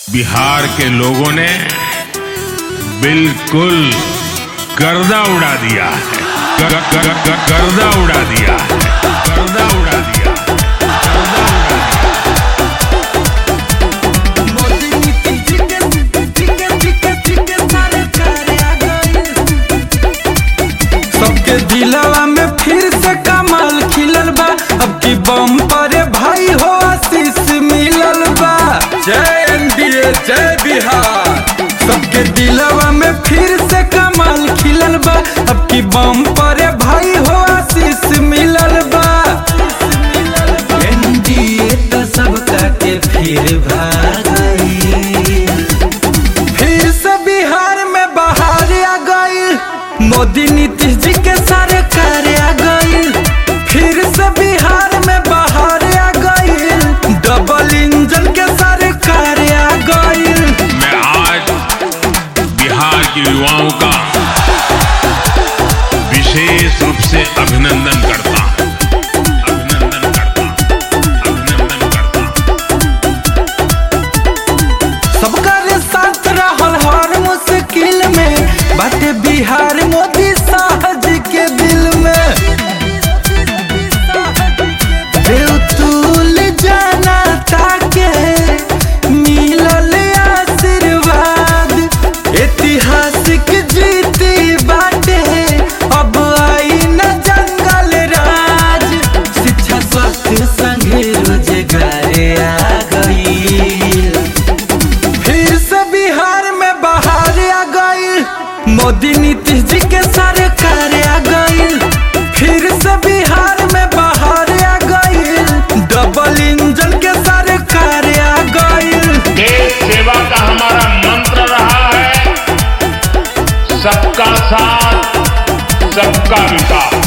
बिहार के लोगों ने बिल्कुल गर्दा उड़ा दिया है ग- ग- ग- ग- गर्दा उड़ा दिया है गर्दा उड़ा दिया गर्दा उड़ा दिया सबके दिलवा में फिर से कमाल खिलल बा अब की बम पर भाई हो आशीष मिलल बा जय एनडीए जय बिहार सबके दिलवा में फिर से कमाल खिलल बा अब की बम पर भाई हो आशीष मिलल बा एनडीए तो सबका के फिर भाई फिर से बिहार में बाहर आ गई मोदी नीतीश जी के सरकार आ गई फिर से बिहार में बाहर आ गई डबल इंजन के सरकार आ गई मैं आज बिहार के युवाओं का विशेष रूप से अभिनंदन करता हूं अभिनंदन करता हूं अभिनंदन करता हूं सबका रे साथ रहल हर मुश्किल में बाटे बिहार मोदी शाह जी के दिल में बेउतुल जाना ताके मिलल आशीर्वाद ऐतिहासिक जीती बाटे अब आई न जंगल राज शिक्षा स्वास्थ्य संगे रोजगार आ गई फिर से बिहार में बाहर आ गई मोदी नीतीश जी के सरकार आ गई फिर से बिहार में बाहर आ गई डबल इंजन के सरकार आ गई देश सेवा का हमारा मंत्र रहा है सबका साथ सबका विकास